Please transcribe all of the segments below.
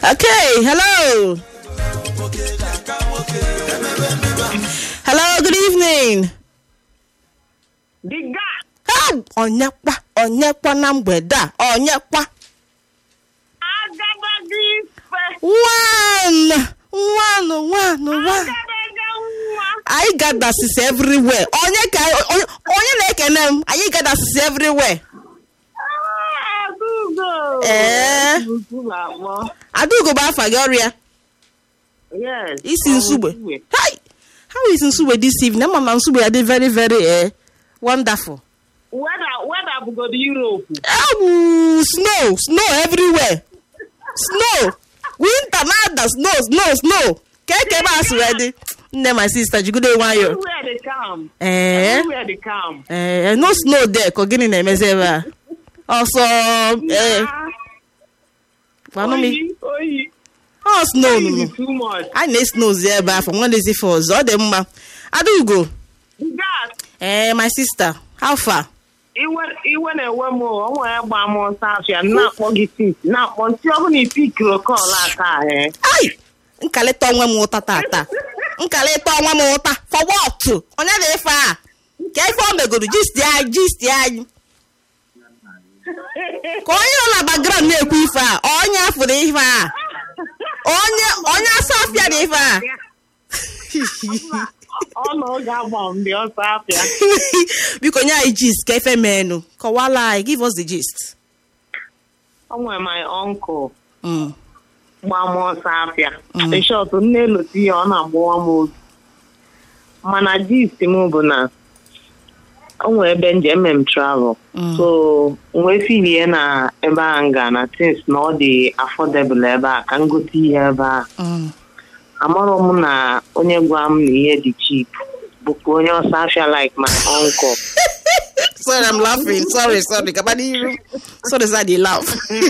Okay, hello. Hello, good evening. The guy. Ah, Onyekwa, onyekwa na mgbede a, onyekwa. Agadaga ife. One, one, one, one. Agadaga nwa. Anyị gadasịsị everywhere. Onye ka onye, onye na-ekene m, anyị gadasịsị everywhere. Ah, Agugo. Eh. Nnukwu na-akpọ. Adaugo bụ afa gị ọrịa. Yes. Isi nsugbe. Hi! How is nsugbe this evening? Ama m na nsugbe ya dị very very eh, wonderful. Weather, weather bụgodo Europe. Oh, snow, snow everywhere. Snow. Winter nada, snow, snow, snow. Keke ebe a sị wee dị. Nne my sister jigide nwayọ. Everywhere they come. Eh, Everywhere they come. eh, no snow there ka gịnị na-emezi ebe a? Ọsọ, eh, Ah, gwanụ m. Oyi, oyi. Ọ snow nụnụ. Oyi too much. Anyị na-esnozi ebe afọ nwanezi for ọzọ, ọ dị mma. Adaugo, The guy. eh, my sister, how far? iwe iwe na-ewe m o o nwere gba m ọsọ afịa na-akpọ gị pik na-akpọ ntị ọ bụla ipikiri kọl aka ahụ Ai! Nkalịta onwe m ụta tata. Nkalịta onwe m ụta. For what? Onye na-efe a? Ka ife o megoro gist anyị gist anyị. Ka onye nọ na background na-ekwu ife a, onye afụrụ ife a. Onye onye asa afịa na ife a. ọ na oge agba m dị ọsọ afịa Biko nye anyị gist ka ife meenụ. Kọwala anyị, give us the gist. o nwere my uncle Mm. gba m ọsọ afịa shọt nne eloti ya ọ na-agbawa m obi mana gist m bụ na o nwere ebe njem em travel Mm. so nwee filie na ebe a nga na tins na ọ dị affordable ebe a ka m gote ihe ebe a Mm. amarọ m na onye gwa m na ihe dị cheap bụkwa onye ọsọ afịa like my uncle Sorry, I'm laughing. Sorry, sorry. Gaba n'iru. Sorry, sir, I dey laugh.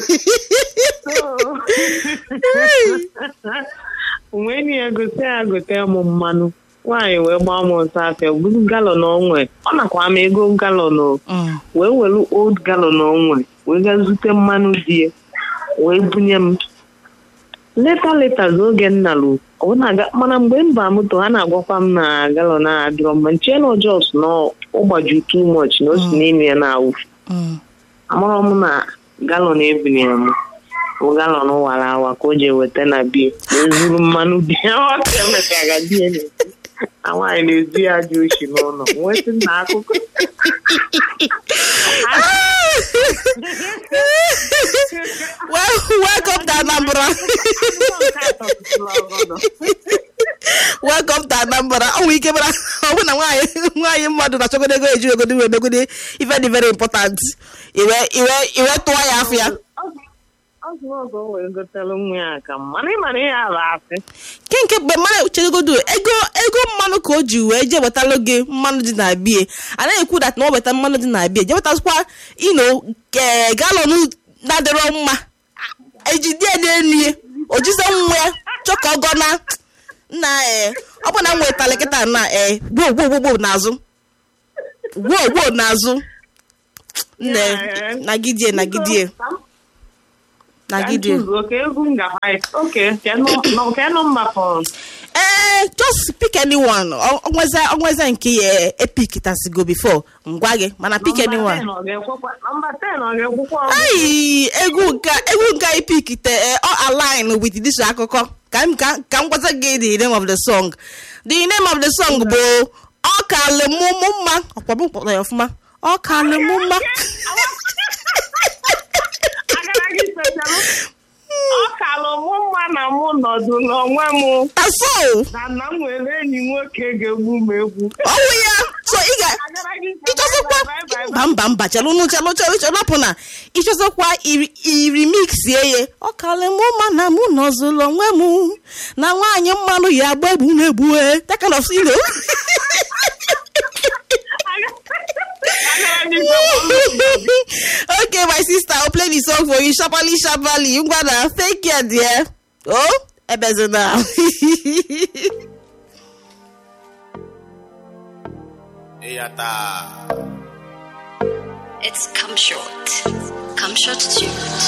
wee nye ya gote ya gote m mmanụ nwaanyị wee gbaa m ọsọ afịa buru galọn onwe ọ nakwa m ego galọn o Mm. wee were old galọn onwe wee gaa zute mmanụ di ya wee bunye m leta leta oge m nalụ ọ na-aga mana mgbe m baa moto ha na-agwakwa m na galọn a adịrọ mma nche na ọjọs na ụgbaju too much na o si n'ime ya na-awụfu Mm. amarọ m na galọn ebunyere m bụ galọn wara awa ka o ji weta na bie wee zuru mmanụ bie ọ ka emechara bie na na nwaanyị na-ezu ya aja oshi n'ụlọ nwesị na akụkọ well, welcome to Anambra. welcome to Anambra. Ọ nwere ike bara ọ bụ na nwaanyị nwaanyị mmadụ na-achọgodo ego eji ogodo wee megode ife dị very important. Iwe iwe iwe tụọ ya afọ ya. ọ zụrụ ọgọ o wee gotere nwa ya aka mana ịmana ihe ala asị Ke nke mgbe mmadụ chegodo ego ego mmanụ ka o ji wee jee wetara gị mmanụ dị na bie. Anaghị ekwu dat na ọ weta mmanụ dị na bie. Jee wetasịkwa ino galọn na-adịrọ mma. Ejide ya n'elu ya. O jize nwa ya chọka ọgọ na nna ee ọ bụ na m wetara kịta na ee gboo gboo gboo gboo n'azụ gboo gboo n'azụ nne Yeah. nagidie nagidie nagidie oke egwu ngafa oke ke nọmba fọrọ ee just pick anyone Ọ- onweze onweze nke ya epic tasigo before ngwa gị mana pick anyone nọmba 10 ọ ga-ekwukwa ayi egwu nka egwu nka epic te eh, ọ align with this akụkọ ka m ka ka m gwata gị the name of the song the name of the song bụ ọ kalị mụ mụ mma ọkwa m kpọrọ ya ọfụma ọ kalị mụ mma agara gị specialụ ọ kalụ mụ mma na mụ nọdụ n'onwe m taso na nna m nwere enyi nwoke ga-egbu m egwu ọwụ ya so ị ga agara gị ịchọzọkwa bye, bye, bye, bye. mba mba mba chelụ nụ chelụ chelụ chelụ hapụ na ịchọzọkwa iri irimixie ye ọ kalị mụ ma na mụ nọzụlụ onwe m na nwaanyị mmanụ ya agba egbu m egbue that kind of you know Agara gị specialụ. okay my sister i'll play the song for you sharply sharply ngwa na take care dear oh ebezina It's come short. Come short too.